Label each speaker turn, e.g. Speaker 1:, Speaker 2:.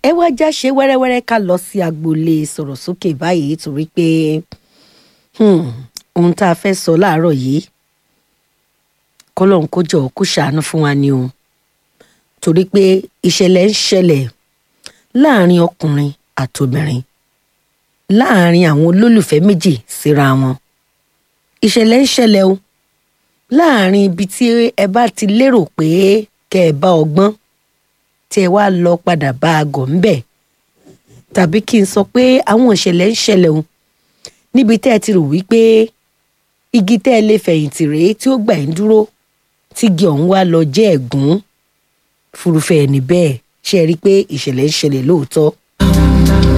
Speaker 1: ẹ wá já ṣe wẹ́rẹ́wẹ́rẹ́ ká lọ sí agboolé sọ̀rọ̀ sókè báyìí torí pé hmm, ohun tá a fẹ́ sọ láàárọ̀ yìí kọ́lọ́n kó jọ kó ṣàánú fún wa ni o torí pé ìṣẹ̀lẹ̀ ń ṣẹlẹ̀ láàrin ọkùnrin àtobìnrin láàrin àwọn olólùfẹ́ méjì síra wọn ìṣẹ̀lẹ̀ ń ṣẹlẹ̀ o láàrin ibi tí ẹ bá ti lérò pé kẹ́ ẹ bá ọgbọ́n tí ẹ wá lọ padà bá a gọ̀ ńbẹ̀ tàbí kí n sọ pé àwọn ìṣẹ̀lẹ̀ ń ṣẹlẹ̀ o níbi tẹ́ ẹ ti rò wípé igi tẹ́ ẹ lè fẹ̀yìntì rèé tí ó gbà ń dúró tígi ọ̀hún wá lọ jẹ́ ẹ̀gún fúrufẹ́ ẹni bẹ́ẹ̀ ṣe rí i pé ìṣẹ̀lẹ̀ ń ṣẹlẹ̀ lóòótọ́